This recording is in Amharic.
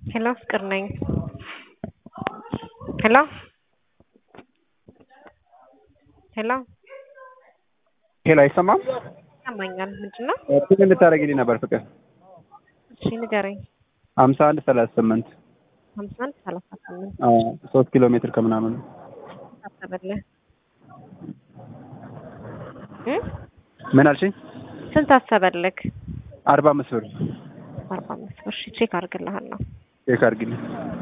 ሄሎ ፍቅር ነኝ። ሄሎ ሄሎ ሄሎ አይሰማም? ይሰማኛል። ምንድን ነው? ፒን እንድታደርጊልኝ ነበር ፍቅር። እሺ ንገረኝ። ሀምሳ አንድ ሰላሳ ስምንት ሀምሳ አንድ ሰላሳ ስምንት ሶስት ኪሎ ሜትር ከምናምን አሰበልህ እ ምን አልሽኝ? ስንት አሰበልክ? አርባ አምስት ብር አርባ አምስት ብር። እሺ ቼክ አድርግልሃለሁ። ቼክ አድርጊልኝ።